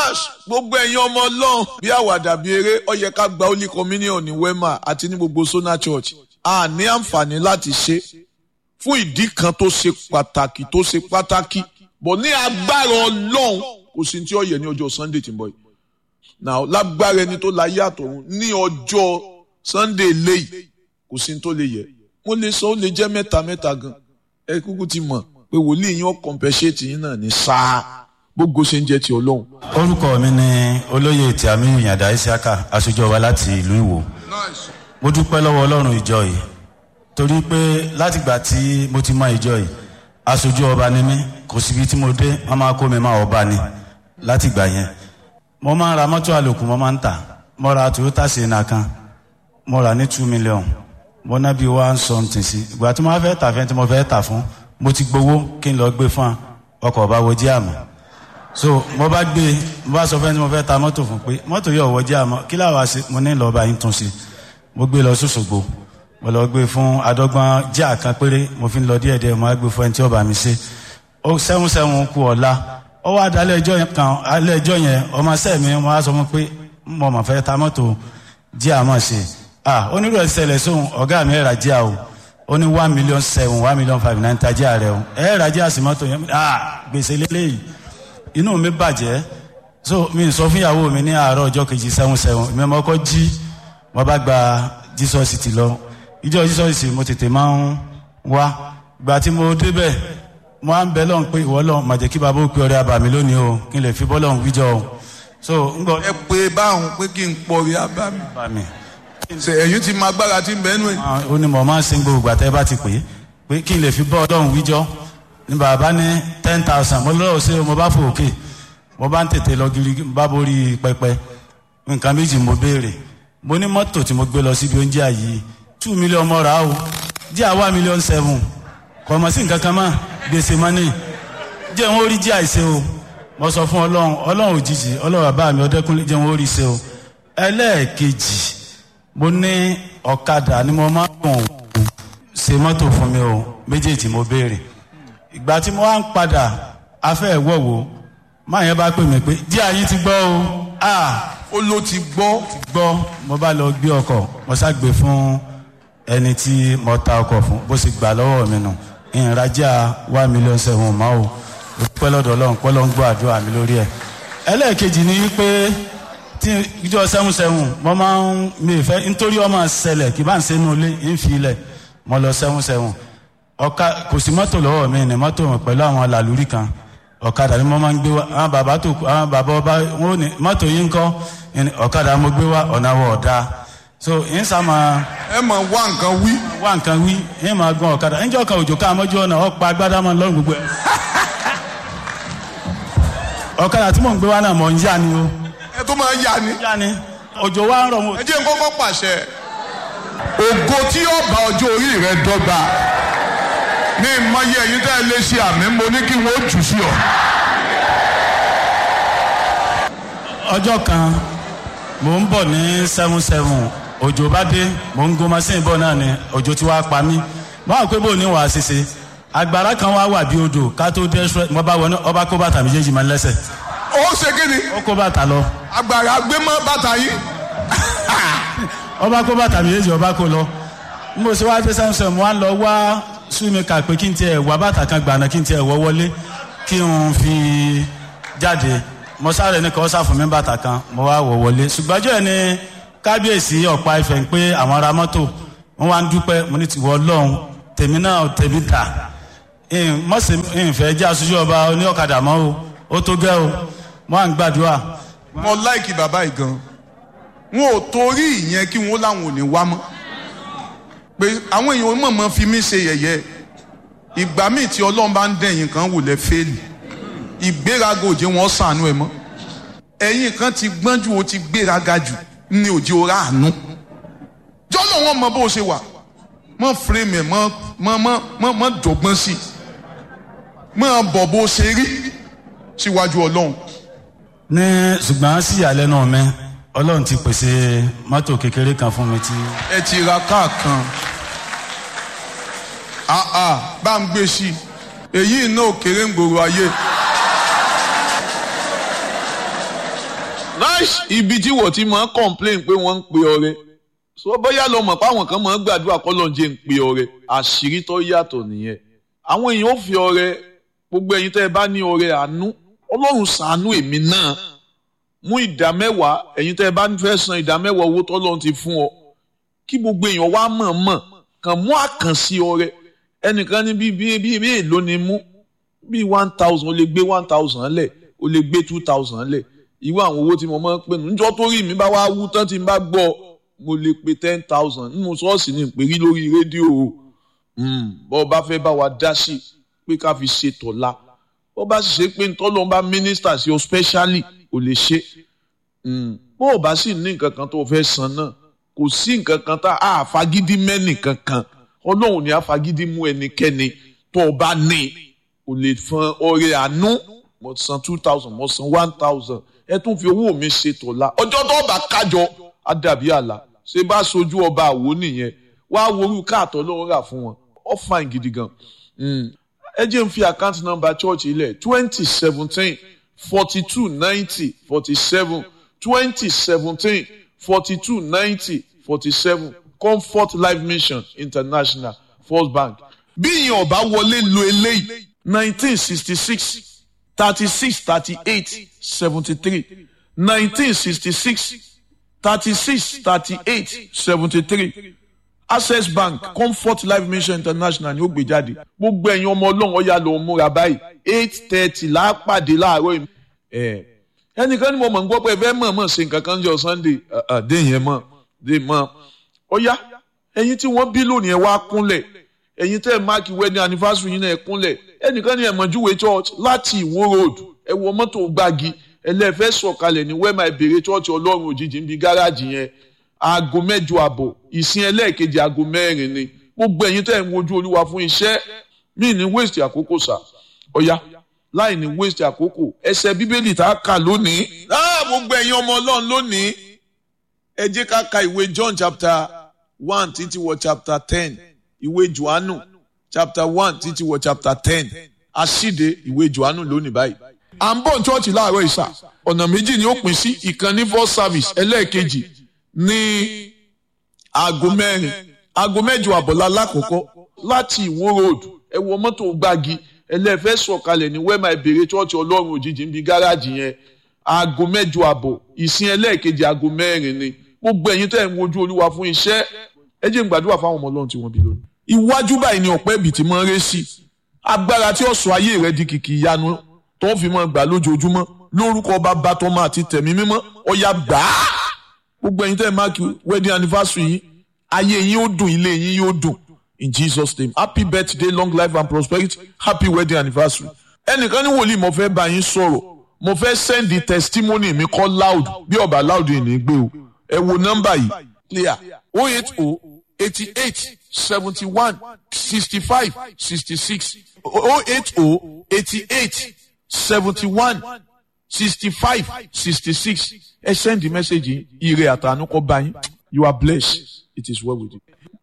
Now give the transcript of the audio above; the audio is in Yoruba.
Yes, gbogbo ẹ̀yin ọmọ ọlọ́run bí àwàdà bí eré ó yẹ ká gba holy communion ní wema àti ní gbogbo sona church a ní àǹfààní láti ṣe fún ìdí kan tó ṣe pàtàkì tó ṣe pàtàkì bọ̀ ní agbára ọlọ́run kò sí tí ó yẹ ní ọjọ́ sunday tí ń bọ̀ yìí now lágbára ẹni tó láyé àtọ̀run ní ọjọ́ sunday léyìí kò sí tó lè yẹ mo lè sọ ó lè jẹ́ mẹ́ta mẹ́ta gan ẹ kúkú ti mọ̀ pé wòlíì yín ó compensate yín náà ní sáà gbogbo ṣe ń jẹ́ ti ọlọ́run. orúkọ mi ni olóyè tí àmì ìyàndá isiaka aṣojú ọba láti ìlú ìwò mo dúpẹ́ lọ́wọ́ ọlọ́run ìjọ yìí torí pé látìgbà tí mo ti mọ ìjọ yìí aṣojú ọba ni mí kò síbi tí mo dé wọn máa kó mi máa ọba ni látìgbà yẹn mo máa ń ra mọ́tò àlòkù mo máa ń tà mo ra toyota sienna kan mo rà ní two million mo ná bí one something sí ìgbà tí mo fẹ́ tà fẹ́ tí mo fẹ́ tà fún mo ti gbowó kí n lọ gbé fún ọkọ̀ ọba wo jí àmọ́ so mo bá gbé mo bá sọ fẹ́ tí mo fẹ́ ta mọ́tò fún pé mọ́tò yóò wọ́jà àmọ́ kí láwa ṣe mo ní lọ́ọ́ bá yín tún ṣe mo gbé lọ sọ́sọ́gbó mo lọ gbé fún adọ́gbọ́n jíà kan péré mo fi ń lọ díẹ̀ díẹ̀ mo á gbé fún ẹni tí ó bá mi ṣe ó sẹ́wọ̀n sẹ́wọ̀n kú ọ̀la ó wá dá alẹ́ ẹjọ́ kan alẹ́ ẹjọ́ yẹn ọmọ sẹ́ mi mo á sọ fún pé mo mọ̀ fẹ́ ta mọ́tò jíà mọ̀ ṣe ah onírò ìṣẹ̀lẹ̀ sóhun ọ̀gá mi ẹ̀rà jíà o ó ní one million seven one million five nine ta jíà rẹ o ẹ̀rà jíà sí mọ́tò yẹn ah gbèsè lélẹ́yìí inú mi bàjẹ́ so mi sọ fún ìyàwó mi ní àárọ̀ ọjọ́ kejì sẹ́wọ̀n sẹ́wọ̀n mi ọmọ kọ́ jí wọ́n bá gba jesus ti lọ ìjọ jesus mo tètè máa ń wá gbà tí mo débẹ̀ mo á ń bẹ lọ́n pé ìwọ lọ́n màjẹ́ kí bàbá ó pe ọrẹ àbàmì lónìí o kí n lè fi bọ́ lọ́n wíjọ o so ń gbọ́. ẹ pé báwọn pé kí n pọrí abámi àbàmì. ṣe ẹ̀yin ti máa gbára tí ń bẹ́ẹ̀ nù ẹ̀. ó ní mo máa ń sin gbogbo àtẹ́ bá ti pè é pé kí n lè fi bọ́ lọ́n wíjọ ní bàbá ní ten thousand mo lọ́wọ́ sí mo bá fò òkè mo bá ń tètè lọ gírí bá borí pẹpẹ nǹkan méjì mo béèrè mo ní mọ́tò tí mo gbé lọ síbi oúnjẹ yìí two million mọ́ra o jẹ́ àwa million seven kò mọ̀ sí nǹkan kan mọ́ gbèsè mọ́nì jẹ́ wọn ó rí jẹ́ àìsè o mo sọ fún ọlọ́run ọlọ́run òjijì ọlọ́run bàbá mi ọdẹ́kùnlé jẹ́ wọn ó rí ṣe o ẹlẹ́ẹ̀kejì mo ní ọ̀kadà ni mo máa ń gùn ṣe mọ́tò fún mi o méjèèjì mo béèrè ìgbà tí mo wá ń padà afẹ́ ìwọ̀wò máa yẹn bá pè mí pé díẹ̀ ayé ti gbọ́ o ah ó ló ti gbọ́. ti gbọ́ mo bá lọ gbé ọkọ̀ mo ṣàgbé fún ẹni tí mo ta ọkọ̀ fún bó sì gbà lọ́wọ́ mi nù ìrìnàjà one million seven mọ́ o pẹ́ lọ́dọ̀ ọlọ́run pẹ́ lọ́n gbọ́ àdúrà mi lórí ẹ̀ ẹlẹ́ẹ̀kejì ni pé tí ìjọ sẹ́wọ̀n sẹ́wọ̀n mo máa ń mi ìfẹ́ nítorí ọmọ ṣẹlẹ̀ kì bá ń sẹ́nu ilé ń fi ilẹ̀ mo lọ sẹ́wọ̀n sẹ́wọ̀n ọ̀ka kò sí mọ́tò lọ́wọ́ mi ní mọ́tò pẹ̀lú àwọn làlúrí kan ọ̀kadà ni mo máa ń gbé wá àwọn bàbá tó àwọn bàbá ọba wọn ò ní mọ́tò yìí ń kọ́ ọ̀kadà mo gbé wá ọ̀nà wọ̀ ọ̀dà so yín sá máa ẹ mọ̀ wá nǹkan wí. wá nǹkan wí yín máa gan ọ̀kadà níjọ́ kan òjò ká mọ́jú ọ̀nà ọ̀pá agbádá máa lọ́rùn gbogbo ẹ̀. ọ̀kadà tí mò ń gbé wá náà mọ̀ ń yá ni o. ẹ tó máa yá ni. yá ni òjò wa ń rọ̀ mo. ẹ jẹ́ n kọ́kọ́ pàṣẹ. ògo tí yóò bá ọjọ́ orí rẹ dọ́gba ní ìmọ̀ye ẹ̀yin tẹ́ ẹ lè ṣe àmì mo ní kí wọ́n jù sí ọ. ọjọ́ kan mò ń bọ̀ ní seven seven òjò bá dé mò ń gun machine bọ̀ náà ni òjò tí wàá pa mí báwo pé bò ní wàá ṣiṣe agbára kan wá wà bí odò ká tó dé ṣúrẹ́ mo bá wọ ní ọba kó bàtà méjèèjì máa ń lẹ́sẹ̀ ó ṣe kí ni ó kó bàtà lọ agbára gbé mọ́ bàtà yìí. ọba kó bàtà méjèèjì ọba kó lọ mo ṣe wá dé seven seven mo wá lọ wá súnmíkà pé kí n tiẹ̀ wá bàtà kan gbàna kí n tiẹ̀ wọ́ wọlé kí n fi jáde mo sáré ní kọ́ sáfún mi bàtà kan mo wá wọ̀ wọlé ṣùgbọ́njọ́ ẹ̀ ní kábíyèsí ọ̀pá ìfẹ́ ń pé àwọn ará mọ́tò wọ́n wá ń dúpẹ́ mo ní tiwọ́ ọlọ́run tèmi náà tèmi dà mọ̀sí ìfẹ́ jẹ́ aṣojú ọba oní ọ̀kadà mọ́ o ó tó gẹ́ o wọ́n à ń gbàdúrà. mo láìkì bàbá yìí gan wọn ò torí ìyẹn kí wọn láwọn ò ní wá mọ́ pé àwọn èèyàn mọ̀mọ́ fi mí ṣe yẹ̀yẹ́ ìgbà míì tí ọlọ́run bá ń dẹ̀yìn kan wò lẹ́ fẹ́ẹ̀lì ìgbéraga òjé wọn sànú ẹ mọ́ ẹ̀yìn kan ti gbọ́n jù ó ti gbéraga jù ní òjé ora àánú jọ́lọ̀ wọn mọ bó ṣe wà mọ fírèmì ẹ̀ mọ mọ mọ mọ dọ̀gbọ́n sí i mọ bọ̀ bó ṣe rí síwájú ọlọ́run. ní ṣùgbọ́n sí ìyàlẹ́nu mi ọlọ́run ti pèsè mọ́tò kékeré kan fún mi tí. ẹ ti ra káà kan àà bá ń gbé sí i èyí náà kéré ń gbòòrò ayé nice ibi tí wọ́n ti máa ń complain pé wọ́n ń pe ọrẹ so bóyá lọ mọ̀ pé àwọn kan máa ń gbàdúrà kọ́ lọ́n jẹ́ ń pe ọrẹ àṣírí tó yàtọ̀ nìyẹn àwọn èèyàn ó fi ọrẹ gbogbo ẹ̀yin tẹ́ ẹ bá ní ọrẹ àánú ọlọ́run ṣàánú èmi náà mú ìdá mẹ́wàá ẹ̀yin tẹ́ ẹ bá fẹ́ san ìdá mẹ́wàá owó tọ́lọ́run ti fún ọ kí gbogbo èèyàn wá mọ̀ mọ̀ kàn mú àkànṣe ọrẹ ẹnìkan ní bí bí bí bí èlò ni mú bí one thousand o lè gbé one thousand lẹ̀ o lè gbé two thousand lẹ̀ irú àwọn owó tí mo máa ń pè nù níjọ́ tó rí mi bá wá wú tán tí n bá gbọ́ mo lè pe ten thousand nínú ṣọ́ọ̀ṣì ní ìpèrí lórí rédíò o bọ́ ọ bá fẹ́ bá wa dá sí pé ká fi ṣe tọ̀la bọ́ bá sì ṣe pé ntọ́lọ́ bá mínísítà sí ọ specially ò lè ṣe bó o bá sì ní nǹkan kan tó fẹ́ san náà kò sí nǹkan kan tá a fagídí mẹ́nì kankan ọlọ́run ni a fagídí mú ẹnikẹ́ni tó o bá ní o lè fọn ọrẹ àánú mo san two thousand mo san one thousand ẹ tún fi owó mi ṣe tọ̀la ọjọ́ tó bá kájọ á dàbí àlà ṣé bá sojú ọba àwo nìyẹn wá worú káàtọ́ lọ́wọ́ rà fún wọn ó fine gidi gan ẹ jẹ́ n fi account number church ilẹ̀ twenty seventeen forty two ninety forty seven twenty seventeen forty two ninety forty seven comfort life mission international first bank bí ìyẹn ọba wọlé lo eléyìí nineteen sixty six thirty six thirty eight seventy three nineteen sixty six thirty six thirty eight seventy three access bank comfort life mission international ni ó gbé jáde gbogbo ẹ̀yin ọmọ ọlọ́run ọ̀yà ló ń múra báyìí eight thirty lápàdé láàárọ̀ yìí ẹ̀ ẹnìkan ni mo mọ̀ ń gbọ́ pé ẹ fẹ́ mọ̀ mọ̀ ṣe nǹkan kan jọ sunday dé yẹn mọ̀ dé mọ̀ ọ̀yà ẹ̀yin tí wọ́n bí lónìí ẹ wá kúnlẹ̀ ẹ̀yin tẹ́ ẹ máàkì wedding anniversary yín náà ẹ kúnlẹ̀ ẹnìkan ni ẹ̀mọ̀júwe church láti ìwó road ẹ wọ mọ́tò gbági ẹlẹ́fẹ́ sọ̀kalẹ̀ ní wẹ́ẹ̀mà ìbèrè church ọlọ́run òjijì níbi gáràjì yẹn aago mẹ́jọ àbọ̀ ìsìn ẹlẹ́ẹ̀kejì aago mẹ́rin ni gbogbo ẹ̀yin tẹ́ ẹ̀ ń wojú olúwa fún iṣẹ́ mí ní waste àkókò sà ọ̀ya láì ní waste àkókò ẹsẹ̀ bíbélì tá a kà lónìí. láà gbogbo ẹ̀yin ọmọ ọlọ́run lónìí ẹ jẹ́ ká ka ìwé John chapter one títí wọ chapter ten ìwé Jòhánù chapter one títí wọ chapter ten àṣìde ìwé Jòhánù lónìí báyìí. à ń bọ̀ ní chọ́ọ̀chì láàárọ̀ ìsà ọ̀nà méjì ni ó pín sí ìkànnì first service ẹlẹ́ẹ̀kejì ní aago mẹ́rin aago mẹ́jọ àbọ̀lá lákòókò láti ìwó road ẹ wọ mọ́tò gbági ẹlẹ́fẹ́ sọ̀kalẹ̀ ní wẹ́mà ìbèrè chọ́ọ̀chì ọlọ́run òjijì níbi gáràjì yẹn aago mẹ́jọ àbọ̀ ìsìn ẹlẹ́ẹ̀kejì aago mẹ́rin ni gbogbo ẹ̀yin tẹ́ ń wojú olúwa fún iṣẹ́ ẹ jẹ́ n gbàdúrà fáwọn ọmọ ọlọ́run tí wọ́n bí lónìí. iwájú báyìí ni ọ̀pẹ́ ibì tí máa ń ré sí agbára tí ó sọ ayé rẹ di kìkì ìyanu tó fi máa gbà lójoojúmọ́ lórúkọ bàbá tọmọ àti tẹ̀mí mímọ́ ọ̀yà gbàá gbogbo ẹ̀yin tẹ́ ẹ máàkì wedding anniversary yìí ayé yín ó dùn ilé yín yóò dùn in Jesus name happy birthday long life and prosperity happy wedding anniversary ẹnìkan ní wòlíì mo fẹ́ bá yín sọ̀rọ̀ mo fẹ́ send the testimony mi kọ́ loud bí ọba loud yìí ní gbé o ẹ wo nọ́mbà yìí clear oh eight oh eighty eight seventy one sixty five sixty six oh eight oh eighty eight seventy one sixty five sixty six ẹ send the message yìí ire àtànú kọ bá yín you are blessed it is well with you.